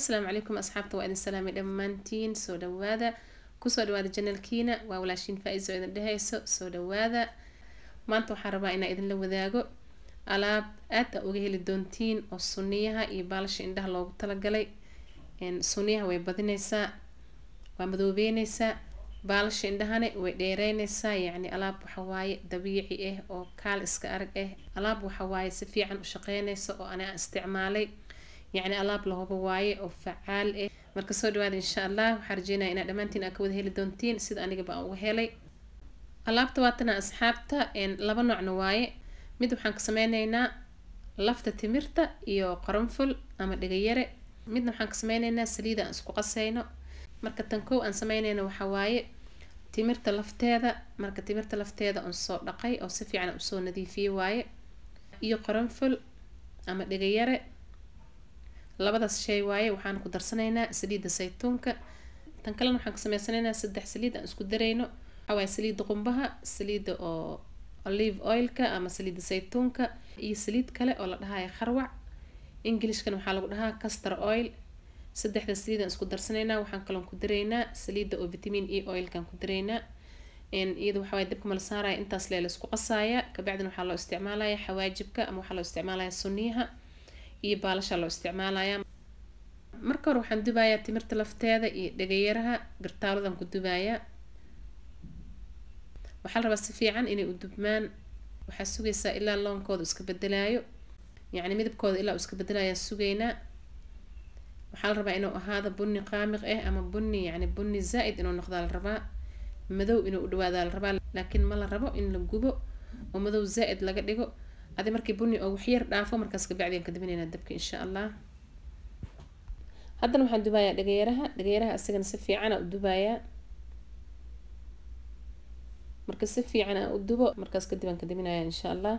asalaamu calaykum asxaabta waa idin salaamay dhammaantiin soo dhawaada kusoo dhawaada janalkiina waa walaashiin faa-iso idin dhehayso soo dhawaada maanta waxaan rabaa inaa idinla wadaago alaab aad a uga heli doontiin oo suniyaha iyo baalasha indhaha loogu talagalay suniyaha way badineysaa waa madoobeyneysaa baalasha indhahane way dheereyneysaa yacni alaab waxawaaye dabiici ah oo kaal iska arag ah alaab waxawaaye si fiican u shaqeyneysa oo ana isticmaalay yacni alaab lahuba waaye oo facaal ah marka soo dhawaada insha allah waxaa rajeynaya inaad dhammaantiin aa ka wada heli doontiin sida anigaba aan uga helay alaabta waatana asxaabta laba noocna waaye mid waxaan ka sameyneynaa lafta timirta iyo qaranful ama dhegayare midna waxaan ka sameyneynaa saliida aan isku qaseyno marka tan kow aan sameyneyna waxaa waaye timirta lafteeda marka timirta lafteeda on soo dhaqay oo si fiican usoo nadiifiyey waaye iyo qaranful ama dhegayare labadaas shay waaye waxaan ku darsanaynaa saliidda saytuunka tan kalena waxaan ka sameysanaynaa saddex saliid aan isku darayno waxaa waaye saliidda qumbaha saliidda oo olive oilka ama saliidda saytuunka iyo saliid kale oo la dhahayo kharwac englishkana waxaa lagu dhahaa castor oil saddexda saliid aan isku darsanaynaa waxaan kaloon ku daraynaa saliidda oo vitamin e oilkaan ku daraynaa iyada waxaa waaye dabka mala saaraya intaas lee la isku qasaaya kabacdina waxaa loo isticmaalaya xawaajibka ama waxaa loo isticmaalaya suniyaha iyo baalasha loo isticmaalaya marka hore waxaan dubayaa timirta lafteeda iyo dhegayaraha gartaaladan ku dubayaa waxaa la rabaa si fiican inay u dubmaan waxaa sugaysaa ilaa loonkooda iska bedelaayo yacni midabkooda ilaa uu iska bedelayaa sugaynaa waxaa la rabaa inuu ahaado bunni qaamiq ah ama bunni yacni bunni zaa-id inuu noqdaa la rabaa madow inuu u dhawaadaa la rabaa laakiin ma la rabo in la gubo oo madow zaa-id laga dhigo adi markii bunni oo waxyar dhaafo markaas kabacdian ka dabinaynaa dabka insha allah haddana waxaan dubayaa dhagayaraha dhagayaraha isagana si fiican aa u dubayaa marka si fiican aan u dubo markaas kadib aan ka dabinayaa insha allah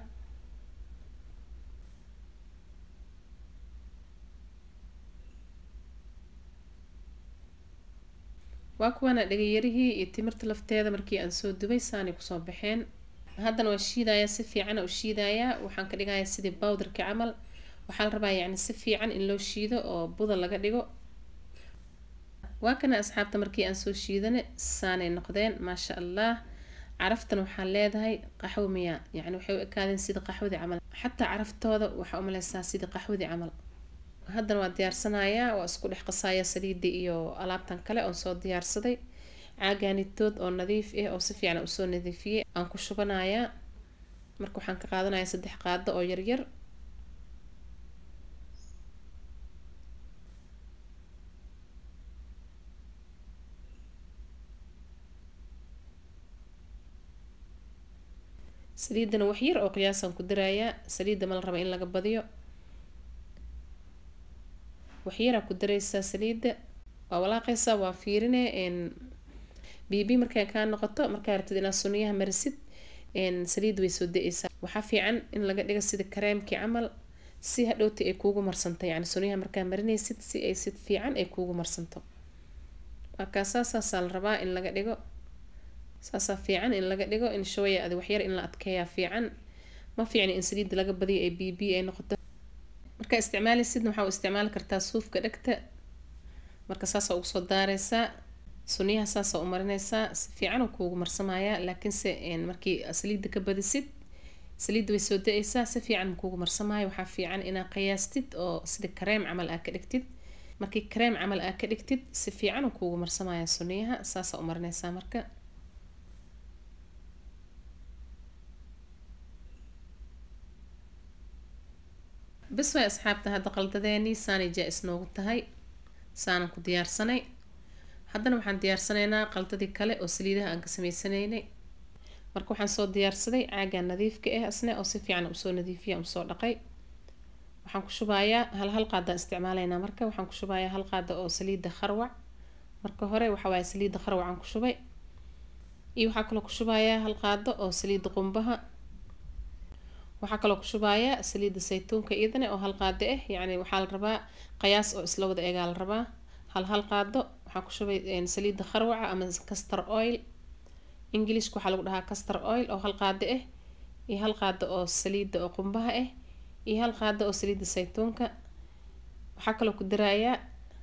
waa kuwaana dhagayarihii iyo timirta lafteeda markii aan soo dubay saanay kusoo baxeen haddana waa shiidayaa si fiican u shiidayaa waxaan ka dhigayaa sidii bowdarka camal waxaa la rabaa yacni si fiican in loo shiido oo buda laga dhigo waa kana asxaabta markii aan soo shiidane saanay noqdeen maasha allah caraftan waxaa leedahay qaxwo miya yacni waxay u ekaadeen sida qaxwadii camal xataa caraftooda waxaa umaleysaa sidii qaxwadii camal haddana waa diyaarsanayaa waa isku dhex qasaaya saliidii iyo alaabtan kale oon soo diyaarsaday caaganitood oo nadiif ah oo si fiican usoo nadiifiyey aan ku shubanayaa marka waxaan ka qaadanayaa saddex qaado oo yaryar saliidana wax yar oo qiyaasaan ku darayaa saliidda ma la raba in laga badiyo waxyaraa ku dareysaa saliidda waa walaaqeysaa waa fiirine bibi markay kaa noqoto markaa rabtid inaad suniyaha marisid saliidda way soo da-eysaa waxaa fiican in laga dhigo sida kareemkii camal si hadhowti ay kuugu marsanto yani suniyaha markaa marinaysid si ay si fiican ay kuugu marsanto markaa saasaasaa la rabaa in laga dhigo saasaa fiican in laga dhigo in shawaya adi waxyar in la adkeeyaa fiican ma fiicni in saliidda laga badiyo ay bb ay noqoto markaa isticmaalaysidna waxaa u isticmaali kartaa suufka dhegta marka saasaa ugu soo daareysaa suniyaha saasaa u marineysaa si fiican uu kuugu marsamayaa laakiinse markii saliidda ka badisid saliidda way soo da-eysaa si fiican makuugu marsamaayo waxaa fiican inaa qiyaastid oo sida kareem camal aa ka dhigtid markii kareem camal aa ka dhigtid si fiican uu kuugu marsamaya suniyaha saasaa u marineysaa marka bas way asxaabta hadda qaldadeeni saanay jaa-is noogu tahay saanan ku diyaarsanay haddana waxaan diyaarsanaynaa qaldadii kale oo saliidaha aan ka sameysanaynay marka waxaan soo diyaarsaday caagan nadiifka ah asne oo si fiican usoo nadiifiya usoo dhaqay waxaan ku shubayaa hal hal qaadaan isticmaalaynaa marka waxaan ku shubayaa hal qaada oo saliidda kharwac marka hore waxaa waaye saliidda kharwacaan ku shubay iyo waxaa kaloo ku shubayaa hal qaado oo saliidda qumbaha waxaa kaloo ku shubayaa saliidda saytuunka iyadana oo hal qaado ah yacni waxaa la rabaa qiyaas oo isla wada egaa la rabaa hal hal qaado waxaa ku shubay saliidda kharwaca ama castor oil englishka waxaa lagu dhahaa castor oil oo hal qaado ah iyo hal qaado oo saliidda oo qumbaha ah iyo hal qaado oo saliidda saytuunka waxaa kaloo ku darayaa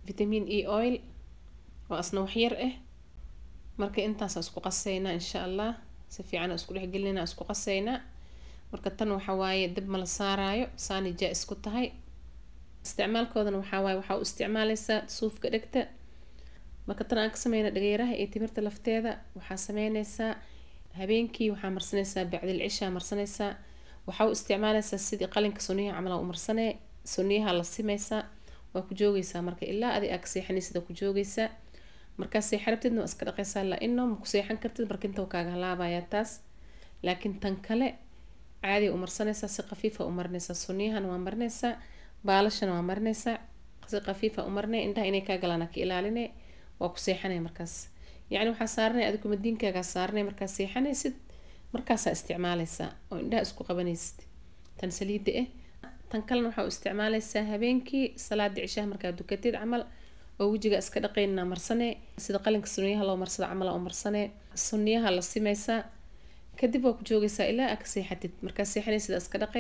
vitamin e oil oo asna waxyar ah marka intaasa isku qaseynaa insha allah si fiican isku dhexgelinaa isku qaseynaa marka tan waxa waaye dib ma la saaraayo saani jaa isku tahay isticmaalkoodana waxaa waaye waxaa u isticmaaleysaa suufka dhegta marka tan aan ka sameyna dhageeraha iyo timirta lafteeda waxaa sameyneysaa habeenkii waxaa marsaneysaa bacdil cishaa marsaneysaa waxaa u isticmaaleysaa sidii qalinka suniyaha camal u marsanee suniyaha la simeysaa waa ku joogeysaa marka ilaa adi aa ka seexaneysida ku joogeysaa markaa seexa rabtidna waa iska dhaqeysaa la ino ma ku seexan kartid marka inta kaaga halaabayaa taas laakiin tan kale caadi u marsaneysaa si khafiifa u marineysaa sunniyahana waa marineysaa baalashana waa marineysaa si khafiifa u marinay indhaha inay kaa galaan ka ilaaline waa ku seexanay markaas yacni waxaa saaranay adigu madiinkaagaa saaranay markaa seexanaysid markaasaa isticmaaleysaa oo indhaha isku qabanaysid tan saliida ah tan kalena waxaa u isticmaaleysaa habeenkii salaada cishaha markaa dukatid camal oo wejiga iska dhaqeynna marsane sida qalinka sunniyaha loo marsado camal u marsane sunniyaha la simeysaa kadib waa ku joogeysaa ilaa aa ka seexatid markaa seexanaysida iska dhaqe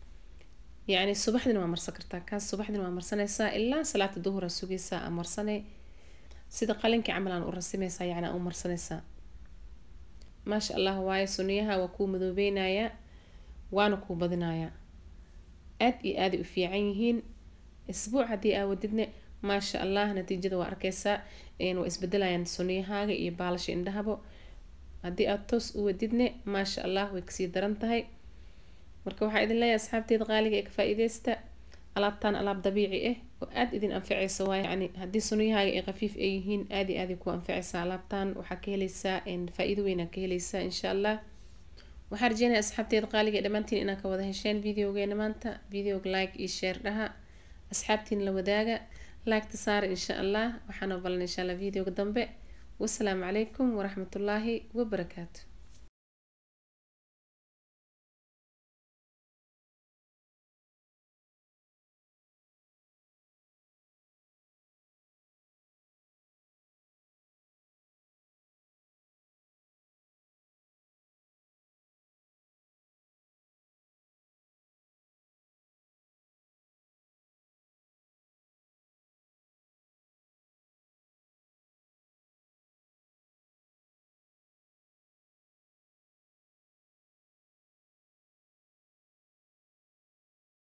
yacni subaxdina waa marsan kartaa kaas subaxdina waa marsanaysaa ilaa salaata duhura sugeysaa aa marsane sida qalinkii camal aan u rasimeysaa yacni aa u marsanaysaa maasha allah waaye sunniyaha waa kuu madoobeynayaa waana kuu badinayaa aad iyo aaday u fiican yihiin isbuuc haddii aa wadidne maasha allah natiijada waa arkeysaa waa isbedelayaan sunniyahaaga iyo baalasha indhahabo haddii aada toos u wadidne maasha allah way kasii daran tahay marka waxaa idin leeyahay asxaabteeda qaaliga ee ka faa-iideysta alaabtan alaab dabiici ah oo aada idin anfaceysa waay yani haddii sunniyahaaga ay khafiif ay yihiin aada iyo aaday ku anfaceysaa alaabtan waxaa ka heleysaa faa-iido weynaa ka heleysaa insha allah waxaa rajeynaya asxaabteeda qaaliga ee dhammaantiin inaad ka wada hesheen videogeena maanta videoga like iyo share dhaha asxaabtiin la wadaaga laagta saara insha allah waxaana balan insha allah videoga dambe wasalaamu calaykum waraxmatullaahi wabarakaatu